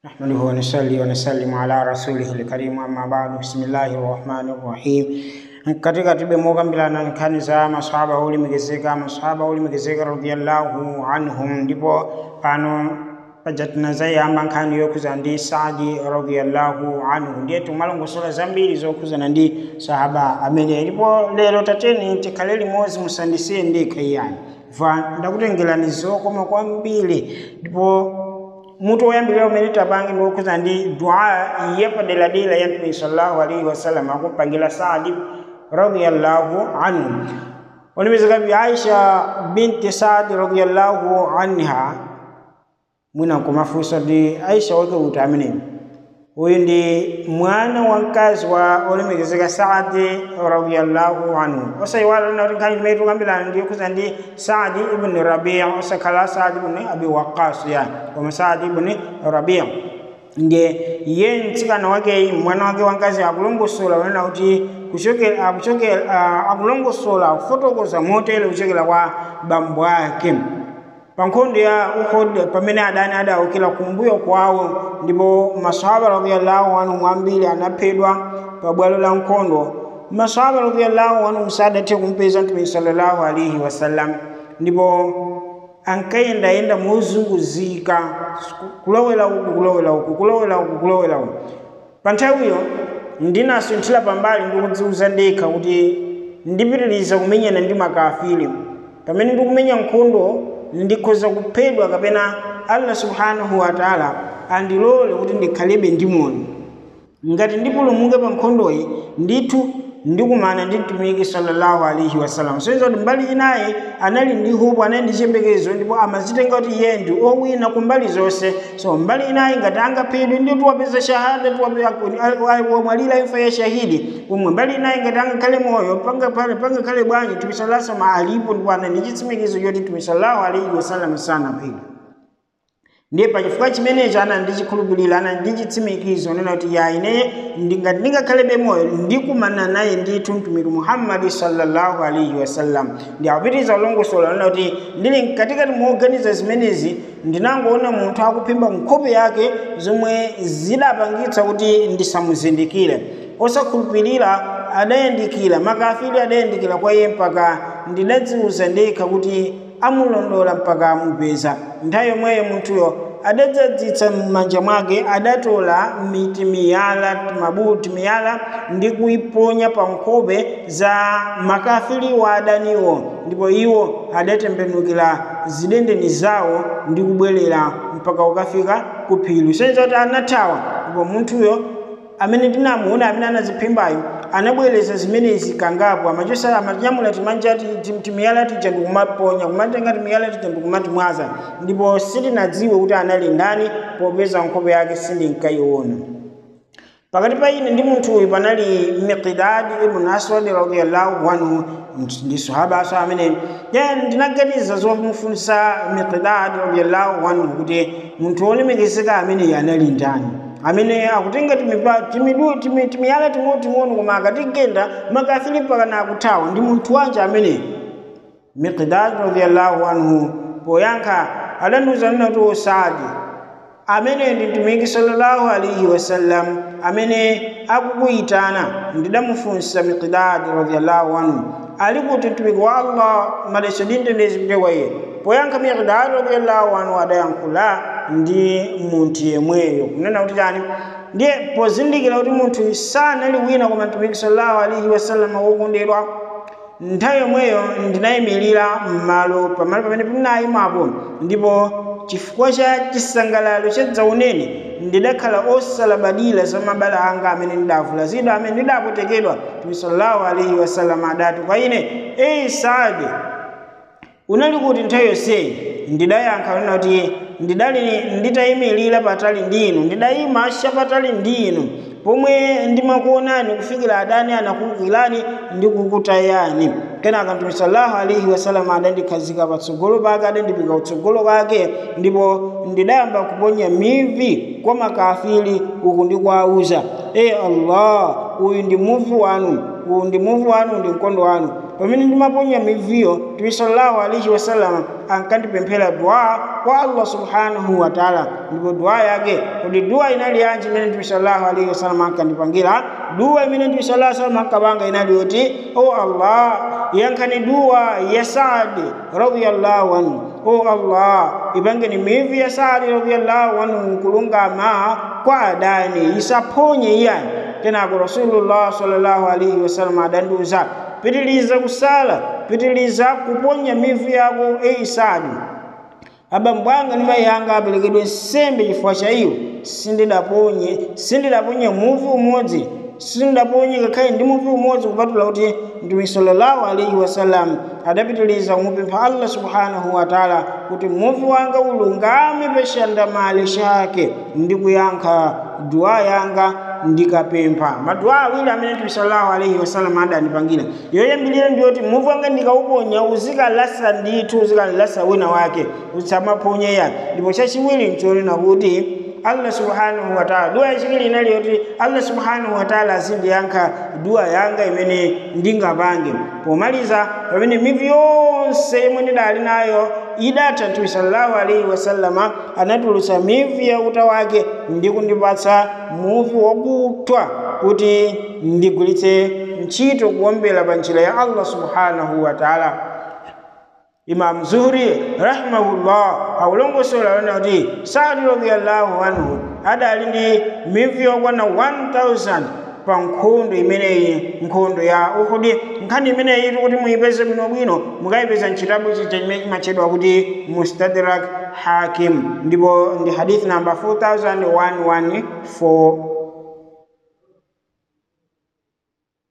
نحمده ونصلي ونسلم على رسوله الكريم أما بعد بسم الله الرحمن الرحيم katika tibemokambirana nkhani za masahaba olemekezeka masahaba olemekezeka radiallahu anhum ndipo pano paja tinazayamba nkhani yokhuzana ndi saadi radiallahu anhu ndiye timalongosola zambiri zokhuzana ndi sahaba amene ndipo lero tateni tikhale limodzi musandisiye ndekha iyani va ndakutengerani zokoma kwambiri ndipo mutu woyambirira umene tapange ndi wokhuzana ndi dua yapaderadera ya mtume sallallahu alaihi wasallam akupangira saadi radiyallahu anhu olemekezeka bi aisha binti saadi radiyallahu anha mwina kumafunsa ndi aisha wake uti ameneyo uyu ndi mwana wa mkazi wa olemekezeka saadi radiyallahu anhu osayiwala nati nkhani imene tikambirana ndi yokhuzana ndi saadi ibn rabia osakhala saadi ibn abi waqas yani koma saadi ibn rabia ndiye iye mtsikana wake mwana wake wamkazi akulongosola wanena kuti kuchokera akuchokera akulongosola kufotokoza motere kuchokera kwa bambo ake pa nkhondo ya uhud pamene adani adawukira kumbuyo kwawo ndipo masahaba radiyallahu anhu ambiri anaphedwa pa bwalo la nkhondo masahaba radiyallahu anhu sadathe kumpeza mtume sallallahu alaihi wasallam ndipo ankayendayenda mozunguzika kulowera uku kulowera uku kulowera uku kulowera uku pa nthawiyo ndinasunthira pambali ndikudziuza ndekha kuti ndipitiriza kumenyana ndi makafiri pamene ndikumenya nkhondo ndikhoza kuphedwa kapena allah subhanahu wa taala andilole kuti ndikhalebe ndi moyo ngati ndipulumuke pa nkhondoyi ndithu ndikumana ndi mtumiki sallallahu alaihi wasallam soiza kuti mbali inayi anali ndi hope anali ndi chiyembekezo ndipo amazitenga kuti iye ndi owina ku mbali zonse so mbali inayi ngati angaphedwe ndi tiwapeza shahada wamwalira imfa ya shahidi umwe mbali inayi ngati angakhale moyo pangakhale bwanji mtume sallallahu alaihi wasallam alipo ndipo anali ndi chitsimikizo choti mtume sallallahu alaihi wasallam sanaphedwe ndiye pachifukwa chimenecho ana ndichikhulupirira ana ndichitsimikizo nena kuti ya ine ngati ndingakhalebe moyo ndikumana naye ndithu mtumiki muhammadi sallallahu alaihi wasallam ndi akupitiriza ulongosola nena kuti ndili mkatikati moganiza zimenezi ndinangoona munthu akuphimba nkhope yake zomwe zidapangitsa kuti ndisamuzindikire osakhulupirira adayandikira makafiri adayandikira kwa iye mpaka ndidadziuza ndekha kuti amulondola mpaka amupeza nthawi yomweyo munthuyo adadzadzitsa m'manja mwake adatola miti miyala mabuti miyala ndi kuyiponya pa nkhope za makafiri wa adaniwo ndipo iwo adatembenukira zidendeni zawo ndi kubwerera mpaka ukafika ku phiri soiza kuti anathawa ndipo munthuyo amene tinamuona amene anaziphimbayo anabwereza zimenezi kangapo amachosa amanyamula timanja timiyala tija ndikumaponya kumatenga timiyala tija ndikumatimwaza ndipo sitinadziwe kuti anali ndani popeza nkhope yake sindinkayiona pakati pa ine ndi munthu uyu panali miqdad ibn aswad radiallahu anhu ndi sahabaso amene ndinaganiza zomufunsa miqdad radiallahu anhu kuti munthu wolemekezeka amene anali ndani amene akutenga timiyala ting'onoting'ono koma akatigenda makafiri mpakana akuthawa ndi munthu wanje amene miqdad radiallahu anhu poyankha adandiuza nena kuti osadi amene ndi mtumiki sallallahu alaihi wasallam amene akukuyitana ndidamufunsa miqdad radiallahu anhu ali kuti mtumiki wa allah maleso ndindendezi pite kwa iye poyankha miqdad radiallahu anhu adayankhula ndi munthu yemweyo kunena kuti chani ndiye pozindikira kuti munthu sanali wina koma mtumiki sallallahu alaihi wasallam wokondedwa nthawi yomweyo ndinayimirira m'malo pamalo pamene pinayimapo ndipo chifukwa cha chisangalalo cha dzaunene ndidakhala osalabadira za mabala anga amene ndidavulazidwa amene ndidapotekedwa mtume sallallahu alaihi wasallam adati kwa ine eyi saadi unali kuti nthawi yonseyi ndidayankha nena kuti ndidali nditayimirira patali ndinu ndidayima chapatali ndinu pomwe ndimakuonani kufikira adani anakuwukirani ndi kukutayani kenaka mtume sallallahu alaihi wasallam adandikhazika patsogolo pake adandipika kutsogolo kwake ndipo ndidayamba kuponya mivi kwa makafiri uku ndikuwauza e allah uyu ndi muvi wanu uyu ndi muvi wanu ndi mkondo wanu pamene ndimaponya miviyo mtume sallallahu alaihi wasallam ankandipemphera dua kwa allah subhanahu wa taala ndipo dua yake kodi dua inali yanji imene mtume sallallahu alaihi wasallam ankandipangira dua imene mtume sallallahu alaihi wasallam ankapanga inali yoti o allah yankhani dua ya saadi radiyallahu anhu o allah ipangeni mivi ya saadi radiyallahu anhu nkulungama kwa adani isaphonye iyani kenako rasulullah sallallahu alaihi wasallam adandiuza pitiliza kusala pitiliza kuponya mivi yako eyi saadi abambo anga ndi mayi anga aperekedwe nsembe chifukwa cha iwo sindidaponye sindidaponye muvi umodzi sindidaponye ngakhale ndi muvi umodzi kupatula kuti mtume sallallahu alaihi wasallam adapitiliza kumupempha allah subhanahu wa taala kuti muvi wanga ulungame peshandamale chake ndi kuyankha dua yanga ndikapempha maduwa awiri amene mtume sallallahu alaihi wasallam adanipangira yoyambirira ndiyoti muvi wanga ndikauponya uzikalasa ndithu uzikalasa wina wake usamaponye ya ndipo chachiwiri nchonena kuti allah subhanahu wataala dua yachiwiri inali yoti allah subhanahu wataala azindiyankha dua yanga imene ndingapange pomaliza pamene mivi yonse yomwe ndidali nayo idatha mtume sallallahu alaihi wasallama anatulutsa mivi ya uta wake ndi kundipatsa muvi wakuthwa kuti ndigwiritse ntchito kuombera pa njira ya allah subhanahu wataala imam zuhri rahimahullah akulongosola lona kuti saadi radiyallahu anhu adali ndi mivi yokwana 1000 pa nkhondo imeneyi nkhondo ya uhudi nkhani imeneyi iti kuti muyipeze bwinobwino mukayipeza mchitabu chija chimene chimatchedwa kuti mustadrak hakim ndipo ndi hadithi namba 4114